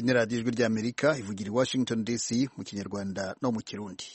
ni radiyo ijwi ry'amerika ivugira i washington dc mu kinyarwanda no mu kirundi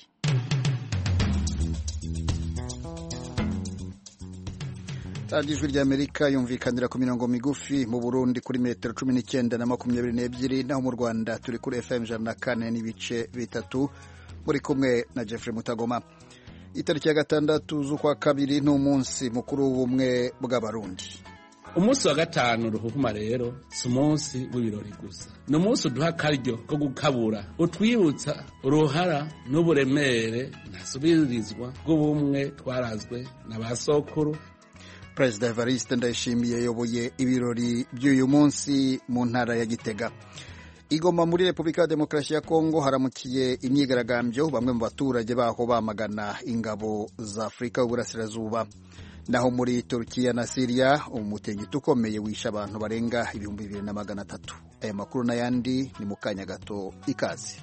radiyo ijwi ry'amerika yumvikanira ku mirongo migufi mu burundi kuri metero cumi n'icyenda na makumyabiri n'ebyiri naho mu rwanda turi kuri fm ijana na kane n'ibice bitatu muri kumwe na jeffrey mutagoma itariki ya gatandatu z'ukwa kabiri ni umunsi mukuru w'ubumwe bw'abarundi umunsi wa gatanu ruhuma rero si umunsi w'ibirori gusa ni umunsi uduha akaryo ko gukabura utwibutsa uruhara n'uburemere ntasubirizwa bw'ubumwe twarazwe na ba sokuru perezida evariste ndayishimiye yayoboye ibirori by'uyu munsi mu ntara ya gitega igoma muri repubulika ya demokarasi ya kongo haramukiye imyigaragambyo bamwe mu baturage baho bamagana ingabo za afurika y'uburasirazuba naho muri turukiya na siriya umutingito ukomeye wishe abantu barenga ibihumbi bibiri na magana atatu aya makuru n'ayandi ni mu kanya gato ikaze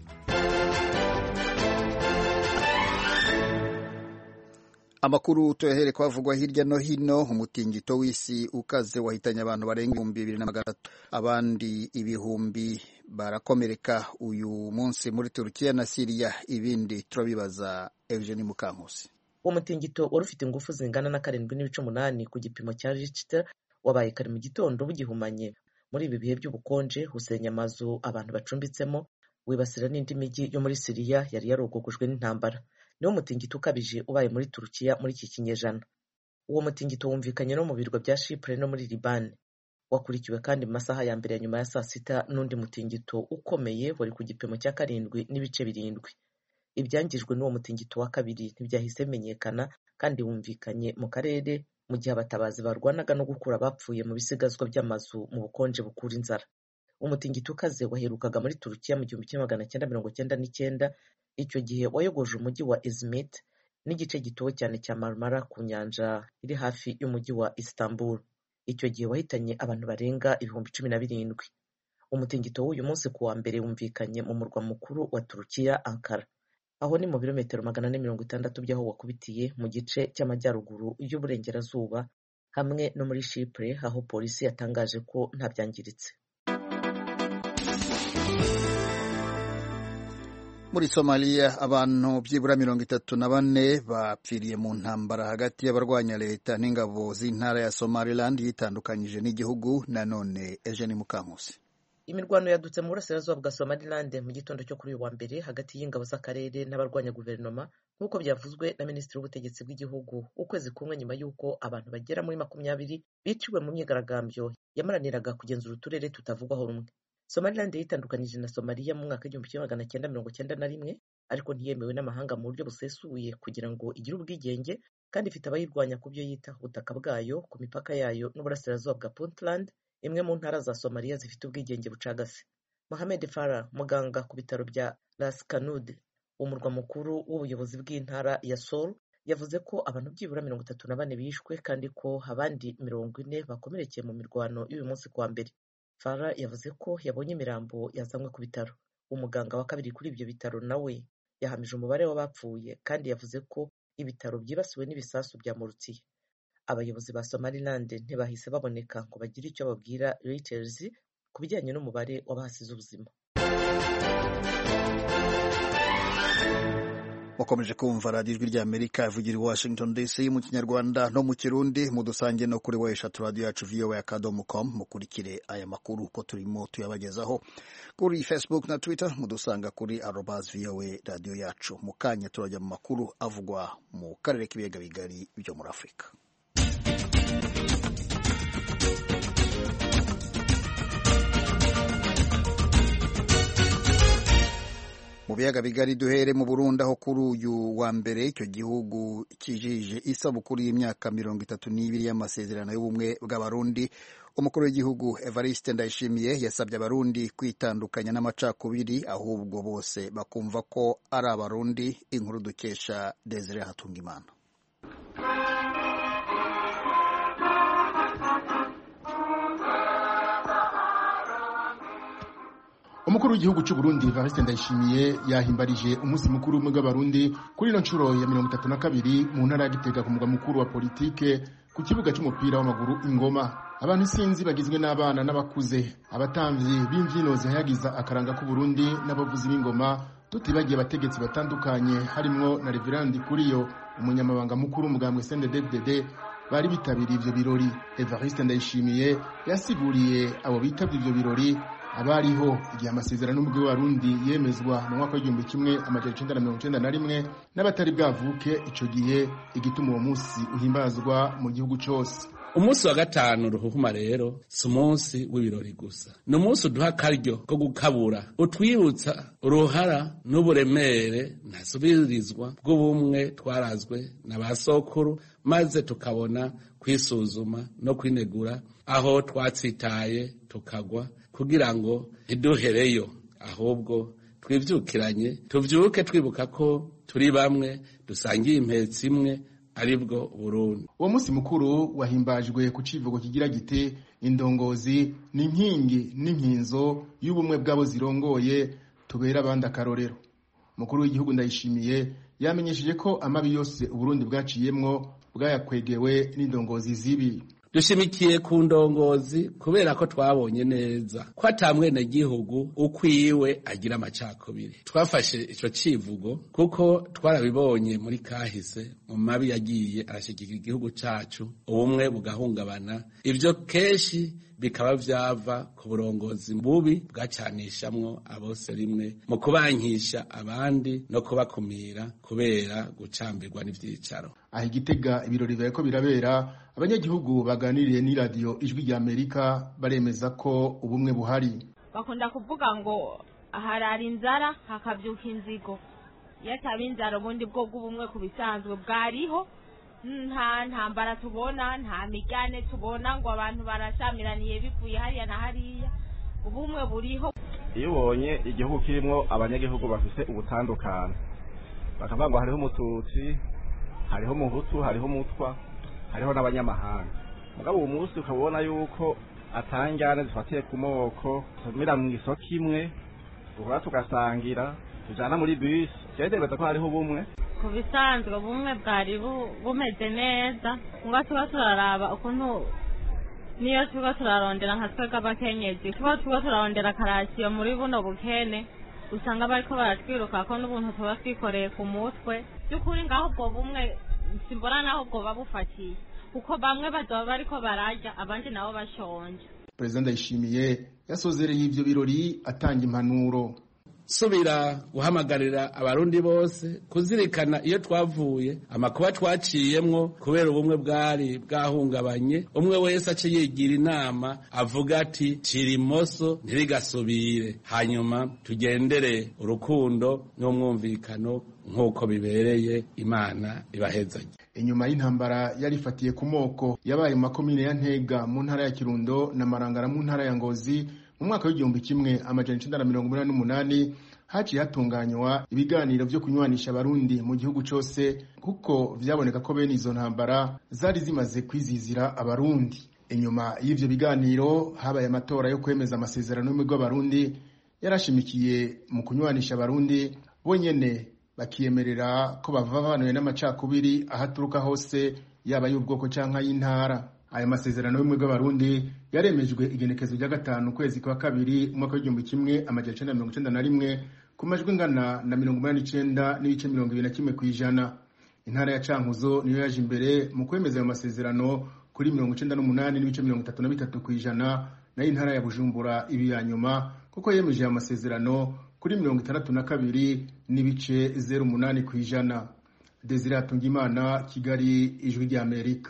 amakuru tuyahere kwavugwa hirya no hino umutingito w'isi ukaze wahitanye abantu barenga ibihumbi bibiri na magana atatu abandi ibihumbi barakomereka uyu munsi muri turukiya na siriya ibindi turabibaza eugeni mukankusi uwo mutingito wari ufite ingufu zingana na karindwi n'ibice umunani ku gipimo cya richter wabaye kare mu gitondo bugihumanye muri ibi bihe by'ubukonje usenya amazu abantu bacumbitsemo wibasira n'indi mijyi yo muri siriya yari yarogogojwe n'intambara niwo mutingito ukabije ubaye muri turukiya muri iki kinyejana uwo mutingito wumvikanye no mu birwa bya shipure no muri libani wakurikiwe kandi mu masaha ya mbere ya nyuma ya saa sita n'undi mutingito ukomeye wari ku gipimo cya karindwi n'ibice birindwi ibyangijwe n'uwo mutingito wa kabiri ntibyahise bimenyekana kandi wumvikanye mu karere mu gihe abatabazi barwanaga no gukura abapfuye mu bisigazwa by'amazu mu bukonje bukura inzara umutingito ukaze waherukaga muri turukiya mu gihumbi kimwe magana cyenda mirongo cyenda n'icyenda icyo gihe wayogoje umujyi wa izmit n'igice gituwe cyane cya marmara ku nyanja iri hafi y'umujyi wa istanbul icyo gihe wahitanye abantu barenga ibihumbi cumi na birindwi umutingito w'uyu munsi ku wa mbere wumvikanye mu murwa mukuru wa turukiya ankara aho ni mu birometero magana ane mirongo itandatu by'aho wakubitiye mu gice cy'amajyaruguru y'uburengerazuba hamwe no muri shipure aho polisi yatangaje ko nta byangiritse muri somaliya abantu byibura mirongo itatu na bane bapfiriye mu ntambara hagati y'abarwanya leta n'ingabo z'intara ya somaliland yitandukanyije n'igihugu nanone eugene mukankusi imirwano yadutse mu burasirazuba bwa somaliland mu gitondo cyo kuri uyu wa mbere hagati y'ingabo z'akarere n'abarwanya guverinoma nk'uko byavuzwe na minisitiri w'ubutegetsi bw'igihugu ukwezi kumwe nyuma y'uko abantu bagera muri makumyabiri biciwe mu myigaragambyo yamaraniraga kugenzura uturere tutavugwaho rumwe somaliland yitandukanyije na somaliya mu mwaka w'igihumbi kimwe magana cyenda mirongo cyenda na rimwe ariko ntiyemewe n'amahanga mu buryo busesuye kugira ngo igire ubwigenge kandi ifite abayirwanya ku byo yita ubutaka bwayo ku mipaka yayo n'uburasirazuba bwa puntland imwe mu ntara za somaliya zifite ubwigenge bucagase mohamed farah muganga ku bitaro bya ras kanud umurwa mukuru w'ubuyobozi bw'intara ya sol yavuze ko abantu byibura mirongo itatu na bane bishwe kandi ko abandi mirongo ine bakomerekeye mu mirwano y'uyu munsi kuwa mbere fara yavuze ko yabonye imirambo yazanywe ku bitaro umuganga wa kabiri kuri ibyo bitaro nawe yahamije umubare w'abapfuye kandi yavuze ko ibitaro byibasiwe n'ibisasu bya morutsiye abayobozi ba somaliland ntibahise baboneka ngo bagire icyo babwira reuters ku bijyanye n'umubare w'abahasize ubuzima mukomeje kumva radiyo ijwi ry'amerika ivugira i washington dc mu kinyarwanda no mu kirundi mudusange no kuri wa eshatu radiyo yacu voa akadomo com mukurikire aya makuru uko turimo tuyabagezaho kuri facebook na twitter mudusanga kuri arobas voa radiyo yacu mu kanya turajya mu makuru avugwa mu karere k'ibiyaga bigari byo muri afurika mu biyaga bigari duhere mu Burundi aho kuri uyu wa mbere icyo gihugu kijije isabukuru y'imyaka mirongo itatu n'ibiri y'amasezerano y'ubumwe bw'abarundi umukuru w'igihugu Evariste Ndayishimiye yasabye abarundi kwitandukanya n'amacakubiri ahubwo bose bakumva ko ari abarundi inkuru dukesha Desire Hatungimana umukuru w'igihugu cy'u Burundi Evariste Ndayishimiye yahimbarije umunsi mukuru w'ubumwe bw'abarundi kuri ino nshuro ya mirongo itatu na kabiri mu ntara ya Gitega ku mugwa mukuru wa politike ku kibuga cy'umupira w'amaguru ingoma abantu isinzi bagizwe n'abana n'abakuze abatamvyi b'imvyino zihayagiza akaranga k'uburundi n'abavuzi b'ingoma tutibagiye abategetsi batandukanye harimwo na reverandi kuriyo umunyamabanga mukuru umugambwe snddd bari bitabiriye ivyo birori evariste ndayishimiye yasiguriye abo bitavye ivyo birori abariho igihe amasezerano y'umugwi w'abarundi yemezwa mu mwaka w'igihumbi kimwe amajana icenda na mirongo icenda na rimwe n'abatari bwavuke ico gihe igituma uwo musi uhimbazwa mu gihugu cose umunsi wa gatanu ruhuhuma rero si umunsi w'ibirori gusa ni umunsi uduha akaryo ko gukabura utwibutsa uruhara n'uburemere ntasubirizwa bw'ubumwe twarazwe na ba sokuru maze tukabona kwisuzuma no kwinegura aho twatsitaye tukagwa kugira ngo ntiduhereyo ahubwo twivyukiranye tuvyuke twibuka ko turi bamwe dusangiye impetsi imwe aribwo Burundi. Uwo musi mukuru wahimbajwe ku civugo kigira gite indongozi ni inkingi n'inkinzo y'ubumwe bw'abo zirongoye tubera abandi akarorero. Mukuru w'igihugu ndayishimiye yamenyesheje ko amabi yose Uburundi bwaciyemwo bwayakwegewe n'indongozi zibi. dushimikiye ku ndongozi kubera ko twabonye neza ko ata mwenegihugu ukwiwe agira amacakubiri twafashe ico civugo kuko twarabibonye muri kahise mu mabi yagiye arashigikira igihugu cacu ubumwe bugahungabana ivyo kenshi bikaba vyava ku burongozi bubi bwacanishamwo abose rimwe mu kubankisha abandi no kubakumira kubera gucambirwa n'ivyicaro aha igitega ibirori biriko birabera abanyagihugu baganiriye n'iradiyo ijwi rya amerika baremeza ko ubumwe buhari bakunda kuvuga ngo harara inzara hakavyuka inzigo iyo ataba inzara ubundi bwo bw'ubumwe ku bisanzwe bwariho nta ntambara tubona nta migane tubona ngo abantu barashamiraniye bivuye hariya na hariya ubumwe buriho iyo ubonye igihugu kirimo abanyagihugu bafite ubutandukane bakavuga ngo hariho umututsi hariho umuhutu hariho umutwa hariho n'abanyamahanga mugabo uwo munsi ukaba ubona yuko atangane zifatiye ku moko tumira mu isoko imwe duhora tugasangira tujana muri bisi cyerekeza ko hariho ubumwe ku bisanzwe ubumwe bwari bumeze neza ngo tuba turaraba ukuntu niyo tuba turarondera nka twebwe abakenyezi tuba tuba turarondera karasiyo muri buno bukene usanga bariko baratwiruka ko n'ubuntu tuba twikoreye ku mutwe by'ukuri ngaho ubwo bumwe simbona naho bwoba bufatiye kuko bamwe bazoba bariko bararya abandi nabo bashonje perezida ndayishimiye yasozereye ivyo birori atanga impanuro subira guhamagarira abarundi bose kuzirikana iyo twavuye amakuba twaciyemwo kubera ubumwe bwari bwahungabanye umwe wese ace yigira inama avuga ati cira imoso ntirigasubire hanyuma tugendere urukundo n'umwumvikano nk'uko bibereye imana ibahezanye inyuma y'intambara yari ifatiye ku moko yabaye mu makomine ya ntega mu ntara ya kirundo na marangara mu ntara ya ngozi mu mwaka w'igihumbi kimwe amajana icenda na mirongo umunani n'umunani haciye hatunganywa ibiganiro vyo kunywanisha abarundi mu gihugu cose kuko vyaboneka ko bene izo ntambara zari zimaze kwizizira abarundi inyuma y'ivyo biganiro habaye amatora yo kwemeza amasezerano y'umugwi w'abarundi yarashimikiye mu kunywanisha abarundi bonyene bakiyemerera ko bavavanuye n'amacakubiri ahaturuka hose yaba y'ubwoko canke y'intara aya masezerano y'ubumwe bw'abarundi yaremejwe igenekezo rya gatanu ukwezi kwa kabiri umwaka w'igihumbi kimwe amajana icenda na mirongo icenda na rimwe ku majwi ingana na mirongo umunani n'icenda n'ibice mirongo ibiri na kimwe kw'ijana intara ya cankuzo niyo yaje imbere mu kwemeza ayo masezerano kuri mirongo icenda n'umunani n'ibice mirongo itatu na bitatu kw'ijana nayo intara ya bujumbura ibi ya nyuma kuko yemeje ayo masezerano kuri mirongo itandatu na kabiri n'ibice zeru umunani kw'ijana desire hatungimana kigali ijwi rya amerika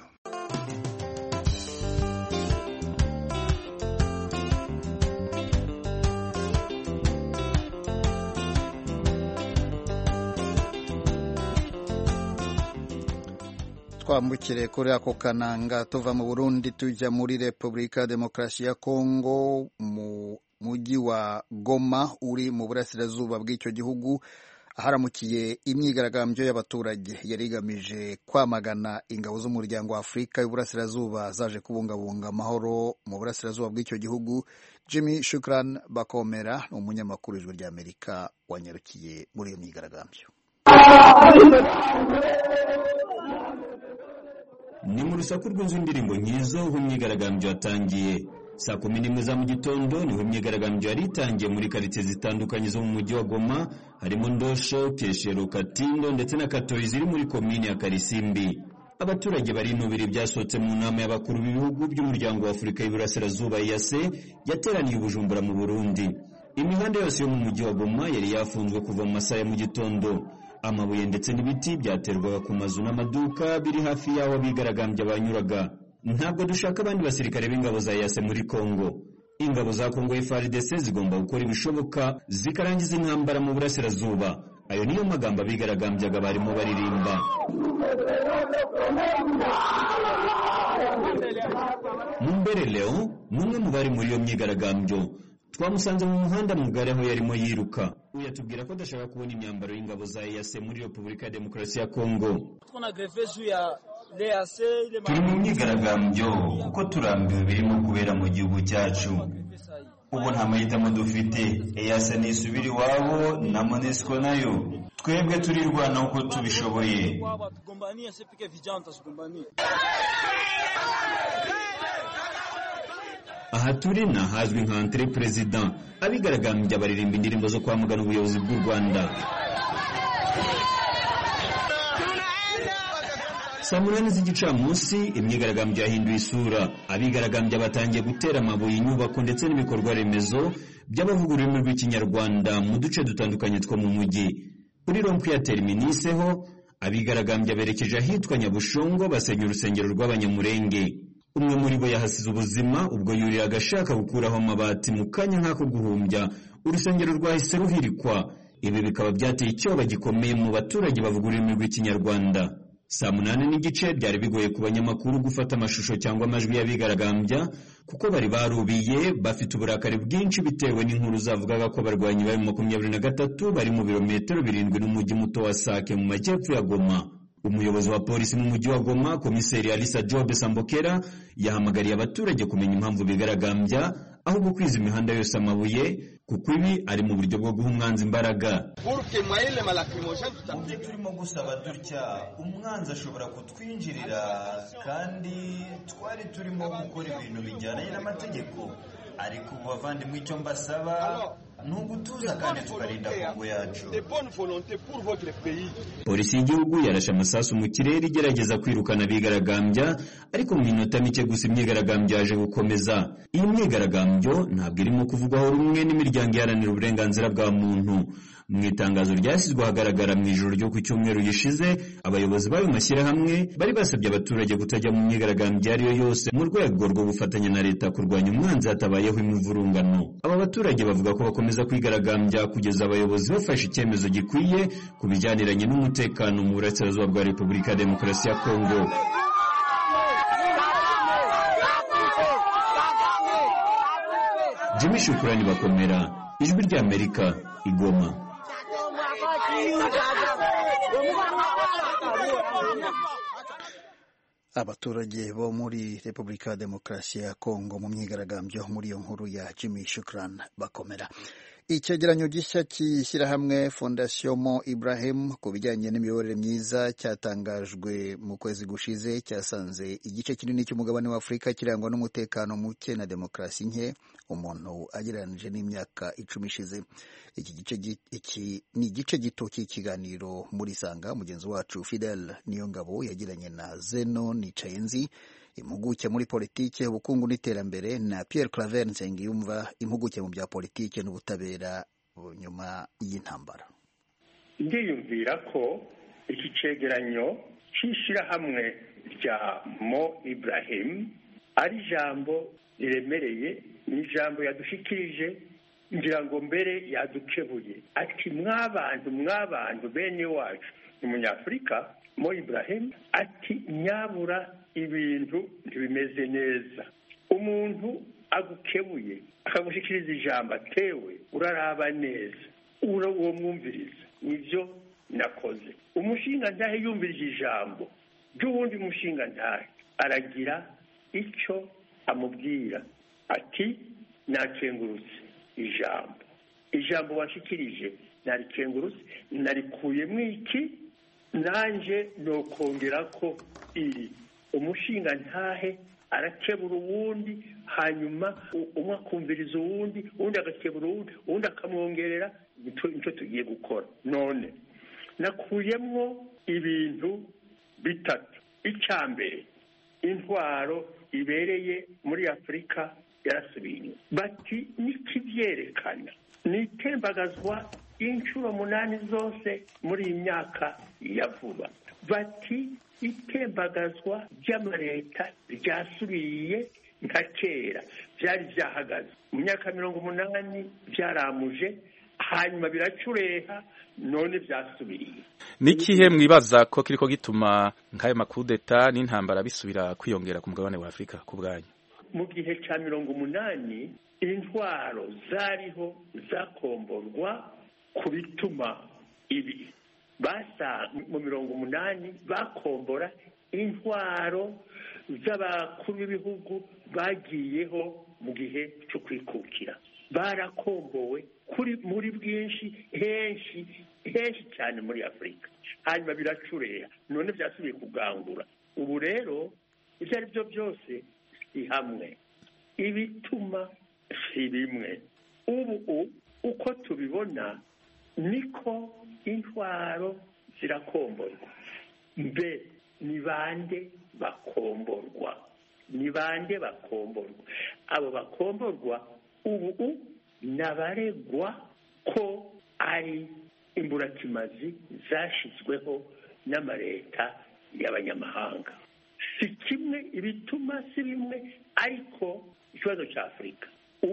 twambukire kuri ako kananga tuva mu burundi tujya muri repubulika ya demokarasi ya kongo mu mujyi wa goma uri mu burasirazuba bw'icyo gihugu aharamukiye imyigaragambyo y'abaturage yari igamije kwamagana ingabo z'umuryango wa afurika y'uburasirazuba zaje kubungabunga amahoro mu burasirazuba bw'icyo gihugu jimmy shukran bakomera ni umunyamakuru ijwi ry'amerika wanyarukiye muri iyo myigaragambyo ni mu rusaku rw'inzu indirimbo nk'izo aho imyigaragambyo yatangiye saa kumi n'imwe za mu gitondo niho imyigaragambyo yari itangiye muri karitsiye zitandukanye zo mu mujyi wa goma harimo ndosho keshero katindo ndetse na katori ziri muri komini ya karisimbi abaturage barinubira ibyasohotse mu nama y'abakuru b'ibihugu by'umuryango wa afurika y'iburasirazuba yase yateraniye ubujumbura mu burundi imihanda yose yo mu mujyi wa goma yari yafunzwe kuva mu masaha ya mu gitondo amabuye ndetse n'ibiti byaterwaga ku mazu n'amaduka biri hafi y'aho abigaragambya banyuraga ntabwo dushaka abandi basirikare b'ingabo za yase muri kongo ingabo za kongo FARDC zigomba gukora ibishoboka zikarangiza intambara mu burasirazuba ayo niyo magambo abigaragambyaga barimo baririmba mumbere leo ni umwe mu bari muri iyo myigaragambyo twamusanze mu muhanda mugari aho yarimo yiruka uyu atubwira ko adashaka kubona imyambaro y'ingabo za EAC muri Repubulika ya Demokarasi ya Kongo turi mu myigaragambyo kuko turambiwe birimo kubera mu gihugu cyacu ubu nta mahitamo dufite EAC nisubira iwabo na MONUSCO nayo twebwe turirwana uko tubishoboye aha turi ni ahazwi nka entre president abigaragambya baririmba indirimbo zo kwamagana ubuyobozi bw'u rwanda saa munani z'igicamunsi imyigaragambyo yahinduye isura abigaragambya batangiye gutera amabuye inyubako ndetse n'ibikorwa remezo by'abavuga ururimi rw'ikinyarwanda mu duce dutandukanye two mu mujyi kuri rompu ya terminise ho abigaragambya berekeje ahitwa nyabushongo basenya urusengero rw'abanyamurenge umwe muri bo yahasize ubuzima ubwo yuriraga ashaka gukuraho amabati mu kanya nk'ako guhumbya urusengero rwahise ruhirikwa ibi bikaba byateye icyoba gikomeye mu baturage bavuga ururimi rw'ikinyarwanda saa munani n'igice byari bigoye ku banyamakuru gufata amashusho cyangwa amajwi y'abigaragambya kuko bari barubiye bafite uburakari bwinshi bitewe n'inkuru zavugaga ko abarwanyi bari mu makumyabiri na gatatu bari mu birometero birindwi n'umujyi muto wa sake mu majyepfo ya goma umuyobozi wa polisi mu mujyi wa goma komiseri alisa jobe sambokera yahamagariye abaturage kumenya impamvu bigaragambya aho gukwiza imihanda yose amabuye kuko ibi ari mu buryo bwo guha umwanzi imbaraga mu byo turimo gusaba dutya umwanzi ashobora kutwinjirira kandi twari turimo gukora ibintu bijyanye n'amategeko ariko ubu bavandimwe icyo mbasaba ni ugutuza kandi tukarinda kongo yacu polisi y'igihugu yarashe amasasu mu kirere igerageza kwirukana abigaragambya ariko mu minota mike gusa imyigaragambyo yaje gukomeza iyi myigaragambyo ntabwo irimo kuvugwaho rumwe n'imiryango iharanira uburenganzira bwa muntu mu itangazo ryashyizwe ahagaragara mu ijoro ryo ku cyumweru gishize abayobozi b'ayo mashyirahamwe bari basabye abaturage kutajya mu myigaragambyo iyo ari yo yose mu rwego rwo gufatanya na leta kurwanya umwanzi hatabayeho imivurungano aba baturage bavuga ko bakomeza kwigaragambya kugeza abayobozi bafashe icyemezo gikwiye ku bijyaniranye n'umutekano mu burasirazuba bwa repubulika ya demokarasi ya kongo jimmy shukurani bakomera ijwi ry'amerika igoma abaturage bo muri repubulika ya demokarasi ya kongo mu myigaragambyo muri iyo nkuru ya jimmy shukran bakomera icyegeranyo gishya cy'ishyirahamwe fondasiyo mo ibrahim ku bijyanye n'imiyoborere myiza cyatangajwe mu kwezi gushize cyasanze igice kinini cy'umugabane wa afurika kirangwa n'umutekano muke na demokarasi nke umuntu agereranije n'imyaka icumi ishize iki gice iki ni igice gito cy'ikiganiro muri sanga mugenzi wacu fidel niyongabo yagiranye na zeno nicayenzi impuguke muri politike ubukungu n'iterambere na Pierre Claver Nsengiyumva impuguke mu bya politike n'ubutabera nyuma y'intambara ndiyumvira ko iki cegeranyo cy'ishyirahamwe rya mo Ibrahim ari ijambo riremereye ni ijambo yadushikirije ngira ngo mbere yadukebuye ati mwabantu mwabantu bene wacu ni umunyafurika mo Ibrahim ati nyabura ibintu ntibimeze neza umuntu agukebuye akagushyikiriza ijambo atewe uraraba neza uwo mwumviriza nibyo nakoze umushinga ntahe yumvirije ijambo ry'uwundi mushinga ntahe aragira icyo amubwira ati nakengurutse ijambo ijambo washyikirije narikengurutse narikuyemo iki nanjye nokongera ko iri umushinga ntahe arakebura uwundi hanyuma umwe akumviriza uwundi uwundi agakebura uwundi uwundi akamwongerera nicyo tugiye gukora none nakuyemwo ibintu bitatu icya mbere intwaro ibereye muri afurika yarasubiye bati n'ikibyerekana ni itembagazwa inshuro munani zose muri iyi myaka ya vuba bati itembagazwa ry'amaleta ryasubiye nka kera byari byahagaze mu myaka mirongo umunani byaramuje hanyuma biracureha none byasubiriye n'ikihe mwibaza ko kiriko gituma nk'ayo makudeta n'intambara bisubira kwiyongera ku mugabane wa afurika ku bwanyu mu gihe cya mirongo umunani intwaro zariho zakomborwa ku bituma ibi basa mu mirongo umunani bakombora intwaro z'abakuru b'ibihugu bagiyeho mu gihe cyo kwikukira barakombowe kuri muri bwinshi henshi henshi cyane muri afurika hanyuma biracureha none byasubiye kugangura ubu rero ibyo ari byo byose si hamwe ibituma si bimwe ubu uko tubibona niko intwaro zirakomborwa mbe ni bande bakomborwa ni bande bakomborwa abo bakomborwa ubu nabaregwa ko ari imburakimazi zashyizweho n'amaleta y'abanyamahanga si kimwe ibituma si bimwe ariko ikibazo cya afurika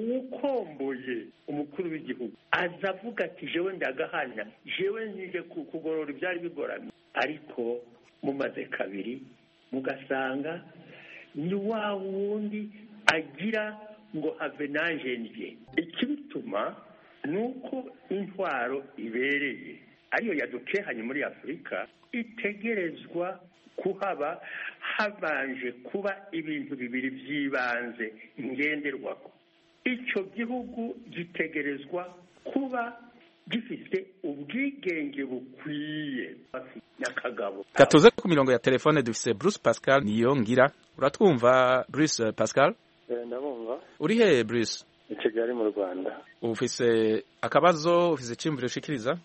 uwukomboye umukuru w'igihugu aza avuga ati jewe ndagahana jewe nije kugorora ibyari bigoramye ariko mumaze kabiri mugasanga ni wa wundi agira ngo have naje ndye ikibituma ni uko intwaro ibereye ariyo yadukehanye muri afurika itegerezwa kuhaba habanje kuba ibintu bibiri by'ibanze ngenderwaho icyo gihugu gitegerezwa kuba gifite ubwigenge bukwiye n'akagabo gatuze ku mirongo ya telefone dufise Bruce Pascal niyo ngira uratwumva Bruce Pascal ndabumva uri he Bruce i Kigali mu Rwanda ufise akabazo ufise iciyumviro ushikiriza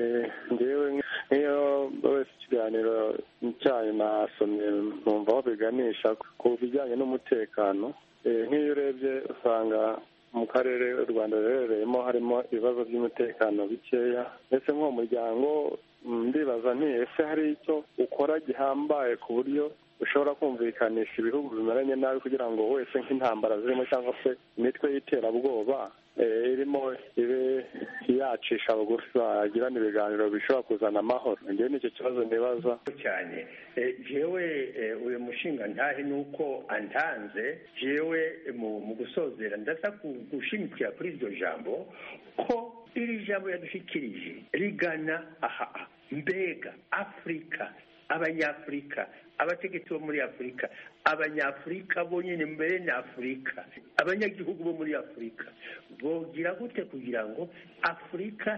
ngewe nk'iyo wese ikiganiro cyayo nasomye numva aho biganisha ku bijyanye n'umutekano nk'iyo urebye usanga mu karere u rwanda ruherereyemo harimo ibibazo by'umutekano bikeya ndetse nk'uwo muryango ndibaza nti ese hari icyo ukora gihambaye ku buryo ushobora kumvikanisha ibihugu bimeranye nabi kugira ngo wese nk'intambara zirimo cyangwa se imitwe y'iterabwoba irimo ibe yacisha bugufi bagirana ibiganiro bishobora kuzana amahoro ngewe nicyo kibazo nibaza cyane jewe uyu mushinga ntahe ni uko antanze jewe mu gusozera ndasa gushimikira kuri iryo jambo ko iri jambo yadushikirije rigana aha mbega afurika abanyafurika abategetsi bo muri afurika abanyafurika bonyine mbere na afurika abanyagihugu bo muri afurika bogira gute kugira ngo afurika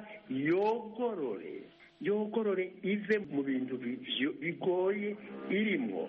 yogorore yogorore ive mu bintu bigoye irimo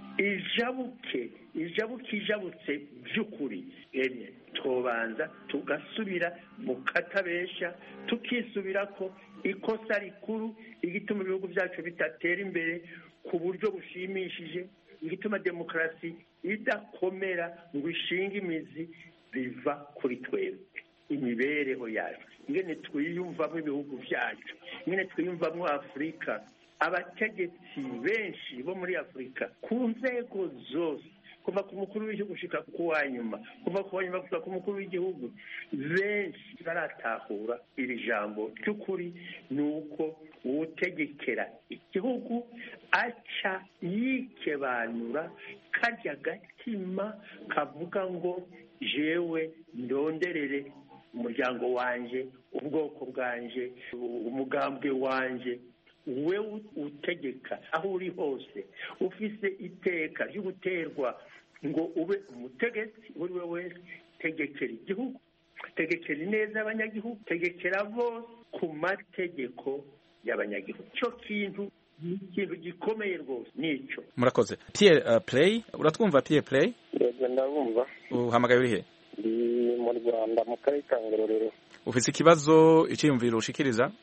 ijabuke ijabuke ijabutse by'ukuri emye tubanza tugasubira mu katabesha tukisubira ko ikosa rikuru igituma ibihugu byacu bitatera imbere ku buryo bushimishije igituma demokarasi idakomera ngo ishinge imizi biva kuri twebwe imibereho yacu ingene twiyumvamo ibihugu byacu ingene twiyumvamo afurika abategetsi benshi bo muri afurika ku nzego zose kuva ku mukuru w'igihugu gushika ku wa nyuma kuva ku wa nyuma gushika ku mukuru w'igihugu benshi baratahura iri jambo ry'ukuri ni uko uwutegekera igihugu aca yikebanura karya gatima kavuga ngo jewe ndonderere umuryango wanje ubwoko bwanje umugambwe wanje we utegeka aho uri hose ufise iteka ryo guterwa ngo ube umutegetsi uwo ari we wese tegekera igihugu tegekera ineza y'abanyagihugu tegekera bose ku mategeko y'abanyagihugu icyo kintu ni ikintu gikomeye rwose nico murakoze Pierre uh, Play uratwumva Pierre Play yego ndabumva uhamagaye uri he ndi mu rwanda mu karere ka ngororero ufise ikibazo iciyumviro ushikiriza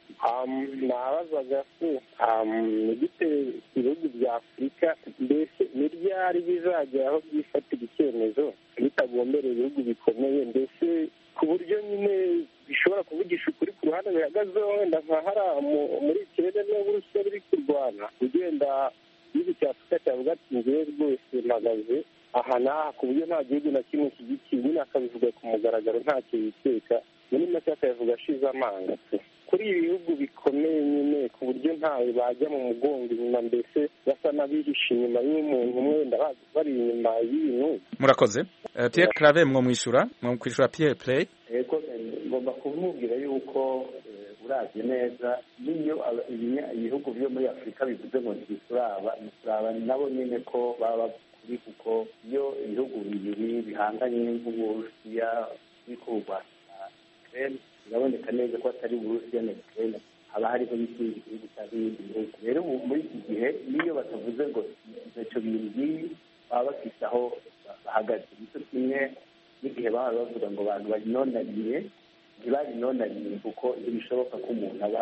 nabazaga se ni gute ibihugu bya afurika mbese ni ryari bizagera aho byifatira icyemezo bitagombereye ibihugu bikomeye mbese ku buryo nyine bishobora kuvugisha ukuri ku ruhande bihagazeho wenda nka hariya muri ikirere n'uburusiya biri kurwana ugenda igihugu cya afurika cyavuga ati ngewe rwose mpagaze aha n'aha ku buryo nta gihugu na kimwe kigikiye nyine akabivuga ku mugaragaro ntacyo yiteka muri make akabivuga ashize amanga kuri ibi bihugu bikomeye nyine ku buryo ntawe bajya mu mugongo inyuma mbese basa n'abihishe inyuma y'umuntu umwe wenda bari inyuma y'ibintu murakoze uh, Pierre Clave mwo mwishura mwo kwishura Pierre Play yego ngomba kumubwira yuko uravye neza niyo ibihugu byo muri afurika bivuze ngo ntibituraba ntituraba nabo nyine ko baba kuri kuko iyo ibihugu bibiri bihanganye nk'uburusiya biriko burwanya ukraine biraboneka neza ko atari uburusiya na ukraine haba hariho n'ikindi gihugu cyangwa ibindi bihugu rero muri iki gihe niyo batavuze ngo ivyo bintu ngibi baba bafise aho bahagaze nicyo kimwe n'igihe baba bavuga ngo abantu barinonaniye ntibarinonaniye kuko ntibishoboka ko umuntu aba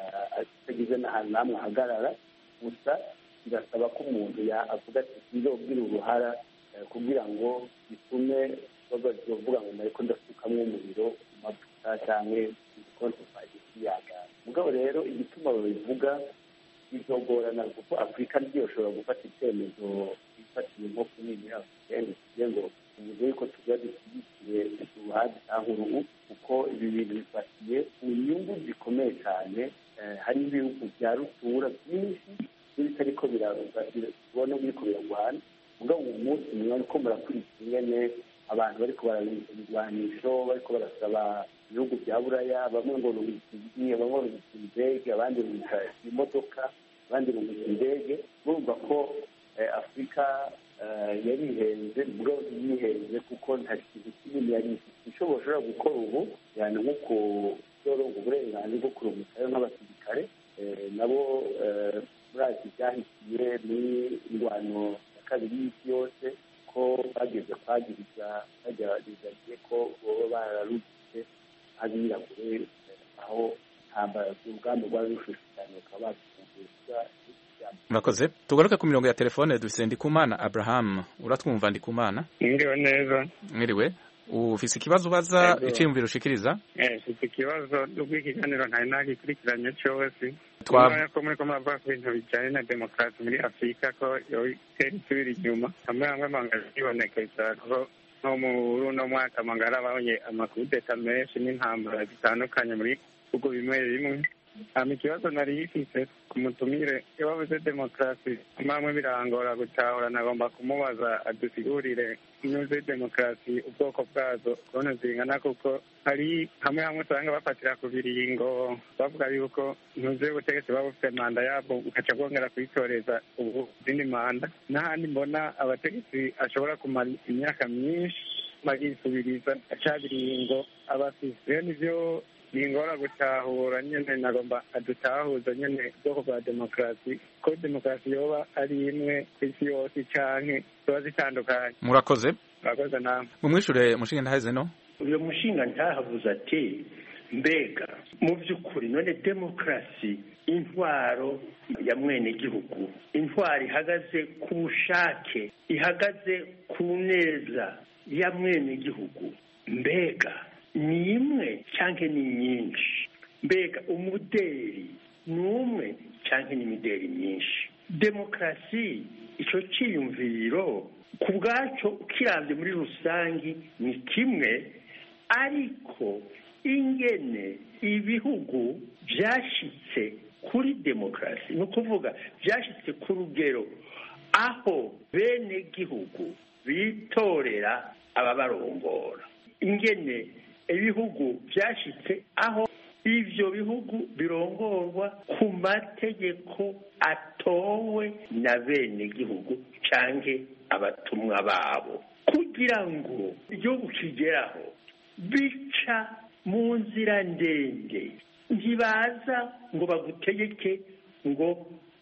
atagize n'ahantu namwe ahagarara gusa birasaba ko umuntu avuga ati nzobwira uruhara kugira ngo bitume bavuga ngo nariko ndasukamwo umuriro ku mavuta canke igikonto yagara mugabo rero igituma babivuga bizogorana kuko afurika ntiyoshobora gufata icyemezo ifatiye nko kunini afurikani kugira ngo tuvuze yuko tuba dushyigikire uruhande cyangwa uruhu kuko ibi bintu bifatiye ku nyungu zikomeye cyane hari ibihugu bya rutura byinshi n'ibitariko birabona biriko biragwana mugabo uwo munsi mwe ariko murakurikira ingene abantu bariko barabirwanisho bariko barasaba ibihugu bya buraya bamwe ngo rubika igihe bamwe rubika indege abandi rubika imodoka abandi rubika indege murumva ko afurika yarihenze mugabo yihenze kuko nta kintu kinini yari ifite icyo bashobora gukora ubu yani nko kuzoronga uburenganzira bwo kurumikayo nk'abasirikare nabo murazi byahitiye muri ingwano ya kabiri y'isi yose ko bageze kwagiriza bagerageje ko baba bararutse abirabure aho ntambara urugamba rwari rushushe cyane bakaba bazifunguza murakoze tugaruke ku mirongo ya telefone dufise ndikumana abraham uratwumva ndikumana mwiriwe neza mwiriwe ufise ikibazo ubaza iciyumviro ushikiriza mfite ikibazo n'ubwo ikiganiro ntari nagikurikiranye cyose Twa- ko muri ko muravuga ku bintu bijyanye na demokarasi muri afurika ko itera isubira inyuma hamwe hamwe amangara yibonekeza ko nko muri uno mwaka amangara abonye amakudeta menshi n'intambara zitandukanye muri bihugu bimwe bimwe hama ikibazo nari yifise ku mutumire iyo bavuze demokarasi hamwe hamwe birangora gutahura nagomba kumubaza adusigurire inyuze demokarasi ubwoko bwazo ukuntu zingana kuko hari hamwe hamwe usanga bafatira ku biringo bavuga yuko ntuze ubutegetsi buba bufite manda yabwo bugaca bwongera kuyitoreza ubu izindi manda n'ahandi mbona abategetsi ashobora kumara imyaka myinshi bagisubiriza aca biringo abafise rero nivyo ningora gutahura nyene nagomba adutahuza nyene ubwoko bwa demokarasi ko demokarasi yoba ari imwe ku isi yose canke zoba zitandukanye murakoze murakoze namwe mumwishure mushinge ntaheze no uyu mushinga ntahavuze ati mbega mu by'ukuri none demokarasi intwaro ya mwene gihugu intwaro ihagaze ku bushake ihagaze ku neza ya mwene gihugu mbega ni imwe cyangwa ni nyinshi mbega umuderi ni umwe cyangwa ni imideri myinshi demokarasi icyo cyiyumviro ku bwacyo ukirambye muri rusange ni kimwe ariko ingene ibihugu byashyitse kuri demokarasi ni ukuvuga byashyitse ku rugero aho bene gihugu bitorera ababarongora ingene ibihugu byashyitse aho ibyo bihugu birongorwa ku mategeko atowe na bene gihugu cyangwa abatumwa babo kugira ngo igihugu kigeraho bica mu nzira ndende ntibaza ngo bagutegeke ngo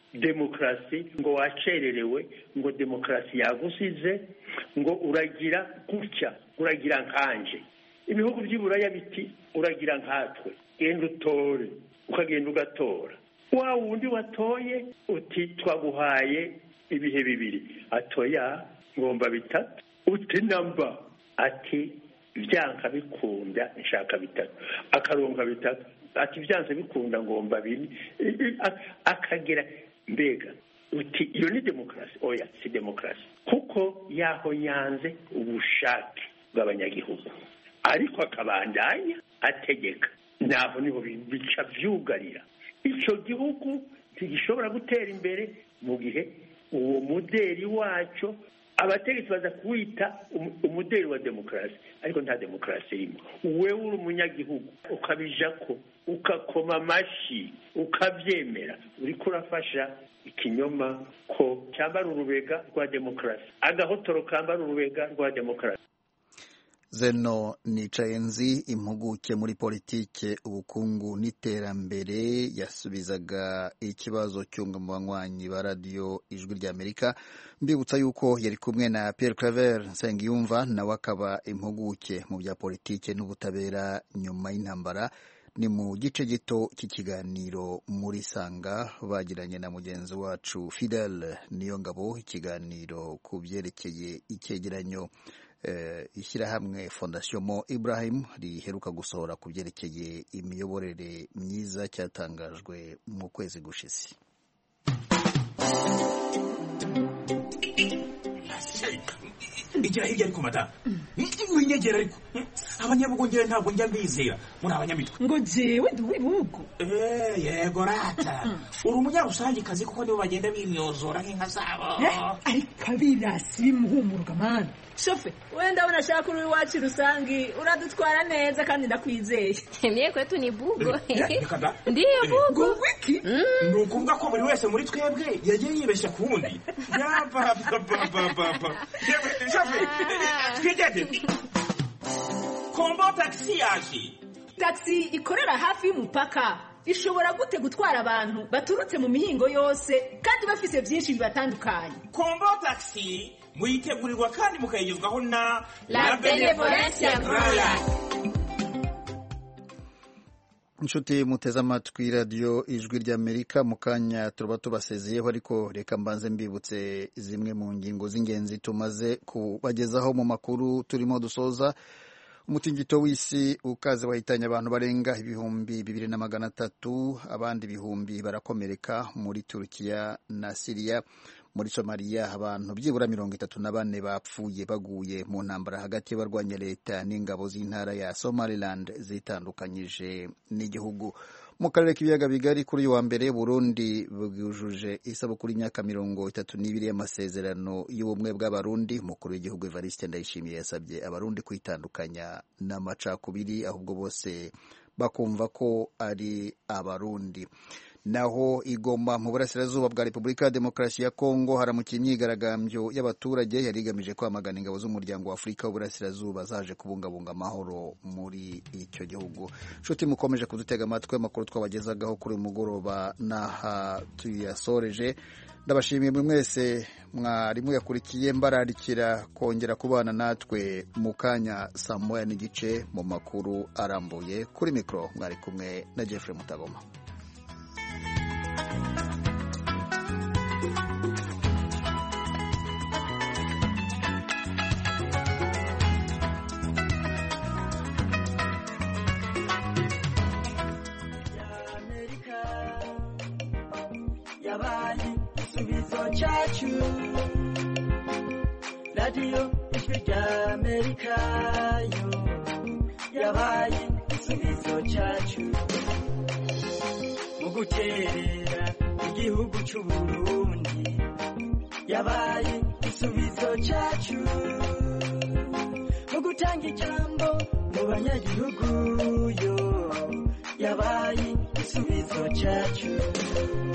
demokarasi ngo wacererewe ngo demokarasi yagusize ngo uragira gutya uragira nkanje ibihugu by'iburaya biti uragira nkatwe genda utore ukagenda ugatora wa wundi watoye uti twaguhaye ibihe bibiri atoya ngomba bitatu uti namba ati byanka bikunda nshaka bitatu akaronka bitatu ati byanze bikunda ngomba bine akagera mbega uti iyo ni demokarasi oya si demokarasi kuko yaho yanze ubushake bw'abanyagihugu ariko akabandanya ategeka naho niho bica byugarira icyo gihugu ntigishobora gutera imbere mu gihe uwo muderi wacyo abategetsi baza kuwita umuderi wa demokarasi ariko nta demokarasi irimo wewe uri umunyagihugu ukabija ko ukakoma amashyi ukabyemera uriko urafasha ikinyoma ko cyambara urubega rwa demokarasi agahotoro kambara urubega rwa demokarasi zeno nicayenzi impuguke muri politike ubukungu n'iterambere yasubizaga ikibazo cyunga mu banywanyi ba radiyo ijwi ry'amerika mbibutsa yuko yari kumwe na Pierre Claver Nsengiyumva nawe akaba impuguke mu bya politike n'ubutabera nyuma y'intambara ni mu gice gito cy'ikiganiro muri sanga bagiranye na mugenzi wacu Fidel Niyongabo ikiganiro ku byerekeye icyegeranyo ishyirahamwe fondasiyo mo Ibrahim riheruka gusohora ku byerekeye imiyoborere myiza cyatangajwe mu kwezi gushize igira hirya ariko mata winyegera ariko abanyabugongera ntabwo njya mbizera muri abanyamitwe ngo jewe ndi uw'ibihugu yego rata uri umunyarusangikazi kuko nibo bagenda bimyozora nk'inka zabo ariko abirasi bimuhumuruka mani shofe wenda unashaka uri iwacu rusangi uradutwara neza kandi ndakwizeye mie kwetu ni bugo ndiyo bugo wiki ni ukuvuga ko buri wese muri twebwe yagiye yibeshya ku wundi yapapapapapa shofe twigende kombo tagisi yaje tagisi ikorera hafi y'umupaka ishobora gute gutwara abantu baturutse mu mihingo yose kandi bafise byinshi bibatandukanye kombo tagisi muyitegurirwa kandi mukayigezwaho na la benevolencia royal inshuti muteze amatwi radiyo ijwi ry'amerika mu kanya turaba tubasezeyeho ariko reka mbanze mbibutse zimwe mu ngingo z'ingenzi tumaze kubagezaho mu makuru turimo dusoza umutingito w'isi ukaze wahitanye abantu barenga ibihumbi bibiri na magana atatu abandi ibihumbi barakomereka muri turukiya na siriya muri somaliya abantu byibura mirongo itatu na bane bapfuye baguye mu ntambara hagati y'abarwanya leta n'ingabo z'intara ya somaliland zitandukanyije n'igihugu mu karere k'ibiyaga bigari kuri uyu wa mbere burundi bwujuje isabukuru y'imyaka mirongo itatu n'ibiri y'amasezerano y'ubumwe bw'abarundi umukuru w'igihugu evariste ndayishimiye yasabye abarundi kwitandukanya n'amacakubiri ahubwo bose bakumva ko ari abarundi naho igoma mu burasirazuba bwa repubulika ya demokarasi ya kongo haramukiye imyigaragambyo y'abaturage yari igamije kwamagana ingabo z'umuryango wa afurika w'uburasirazuba zaje kubungabunga amahoro muri icyo gihugu nshuti mukomeje kudutega amatwi amakuru twabagezagaho kuri uyu mugoroba n'aha tuyasoreje ndabashimiye buri mwese mwarimu yakurikiye mbararikira kongera kubana natwe mu kanya saa moya n'igice mu makuru arambuye kuri mikoro mwari kumwe na Jeffrey Mutagoma yabaye igisubizo cyacu radiyo ijwi rya amerika yo yabaye igisubizo cyacu mu guterera igihugu cy'u burundi yabaye igisubizo cyacu mu gutanga ijambo mu banyagihugu yo yabaye igisubizo cyacu